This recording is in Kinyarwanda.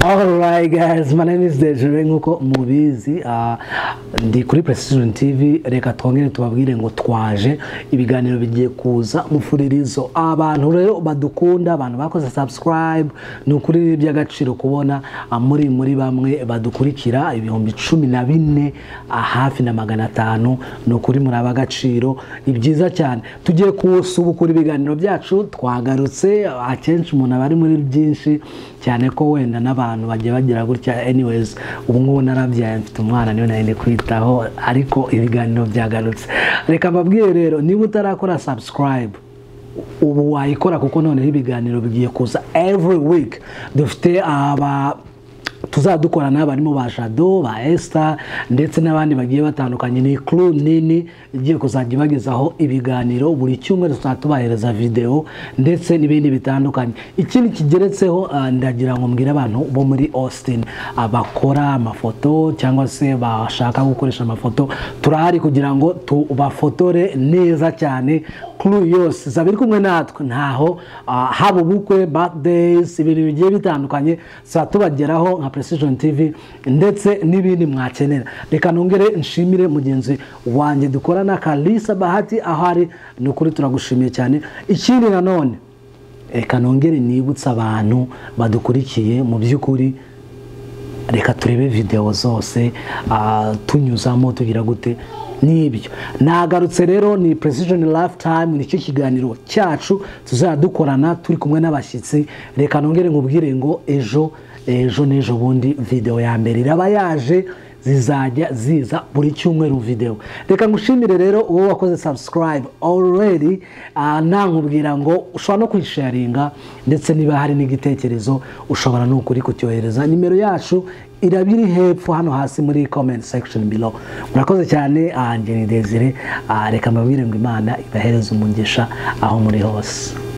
Hi guys, my name is Dejere nk'uko mubizi ah, ndi kuri Precision TV reka twongere tubabwire ngo twaje ibiganiro bigiye kuza mufuririzo abantu rero badukunda abantu bakoze subscribe ni ukuri by'agaciro kubona ah, muri muri bamwe badukurikira ibihumbi cumi na bine ah, hafi na magana atanu ni ukuri muri ab'agaciro ni byiza cyane tugiye kusubukura ibiganiro byacu twagarutse ah, akenshi umuntu aba ari muri byinshi cyane ko wenda n'abantu bagiye bagira gutya anyways ubu ngubu narabyaye mfite umwana niwe nari ndi kwitaho ariko ibiganiro byagarutse reka mbabwire rero niba utarakora subscribe ubu wayikora kuko noneho ibiganiro bigiye kuza every week dufite aba tuzadukorana barimo ba jado ba esita ndetse n'abandi bagiye batandukanye ni kuru nini igiye kuzajya ibagezaho ibiganiro buri cyumweru tuzajya tubahereza videwo ndetse n'ibindi bitandukanye ikindi kigeretseho ah, ndagira ngo mbwire abantu bo muri austin ah, bakora amafoto cyangwa se bashaka gukoresha amafoto turahari kugira ngo tubafotore neza cyane kuru yose zabiri kumwe natwe ntaho ah, haba ubukwe birthdays ibintu bigiye bitandukanye saa tubageraho nka precision tv ndetse n'ibindi mwakenera reka nongere nshimire mugenzi wanjye dukorana kalisa bahati aho ari ni ukuri turagushimiye cyane ikindi nanone reka nongere nibutse abantu badukurikiye mu by'ukuri reka turebe videwo zose ah, tunyuzamo tugira gute n'ibyo nagarutse rero ni precision lifetime nicyo kiganiro cyacu tuzajya dukorana turi kumwe n'abashyitsi reka nongere nkubwire ngo ejo ejo n'ejo bundi videwo ya mbere iraba yaje zizajya ziza buri cyumweru videwo reka ngushimire rero uwo wakoze subscribe already ah, nta nkubwira ngo ushobora no kuyisharinga ndetse niba hari n'igitekerezo ushobora no kuri kucyohereza nimero yacu iraba iri hepfo hano hasi muri comment section below murakoze cyane ah, njye ni desire Ah, reka mbabwire ngo imana ibahereze umugisha aho muri hose